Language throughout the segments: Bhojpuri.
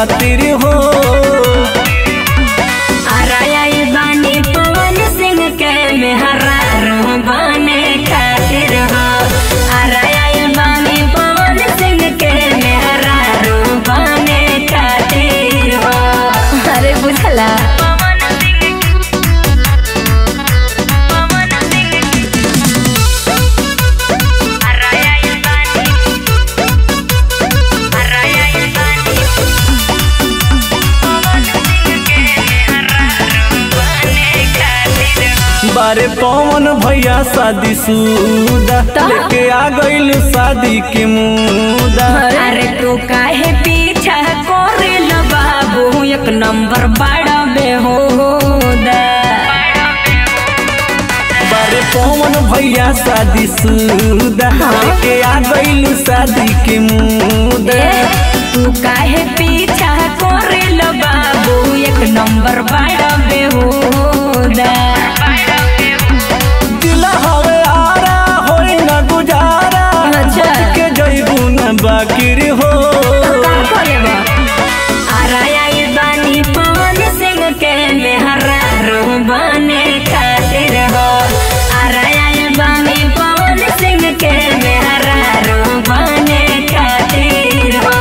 खातिर हो आराई बानी पवन सिंह के मेहरा बने खातिर हो आराई बानी पवन सिंह के मेहरा बने खातिर हो अरे बुझला बारे पवन भैया शादी सुदा लेके आ गइल शादी के मुदा अरे तू काहे पीछा करे ल बाबू एक नंबर बड़ा बेहोदा बारे पवन भैया शादी सुदा लेके आ गइल शादी के मुदा ए, तू काहे पीछा करे ल बाबू एक नंबर बड़ा बेहोदा दिल हवे आरा होई न गुजारा अच्छा। बच के जइबू न बाकिर हो का करे बा? आराई बानी पवन सिंह के मेहरा बने खातिर हो आराई बानी पवन सिंह के मेहरा बने खातिर हो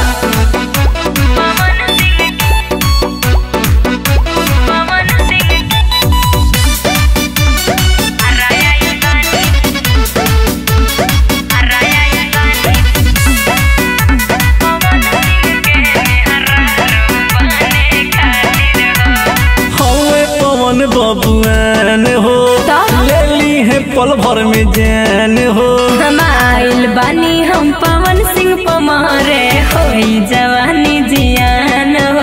हवे पवन बबुआन हो का? ले ली है पल भर में जान हो हम आइल बानी हम पवन सिंह पमारे होई जवानी जियान हो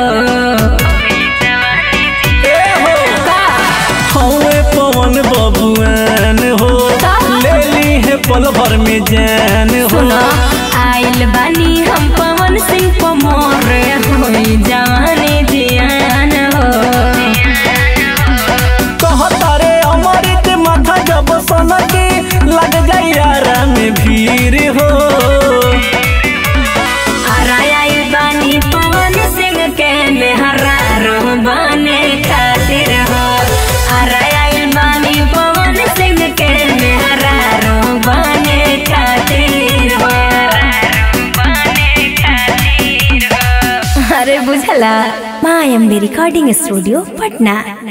ए हो का? हवे पवन बबुआन हो का? ले ली है पल भर में जान हो सुनो आइल बानी हम पवन सिंह पमारे होई जवानी जियान हो कहता रे अमृत माथा जब सनके लग जाई यारा में भीड़ हो आराई बानी पवन सिंह के मेहरा बने खातिर हो आराई बानी पवन सिंह के मेहरा बने खातिर हो अरे बुझला मायम्बे रिकॉर्डिंग स्टूडियो पटना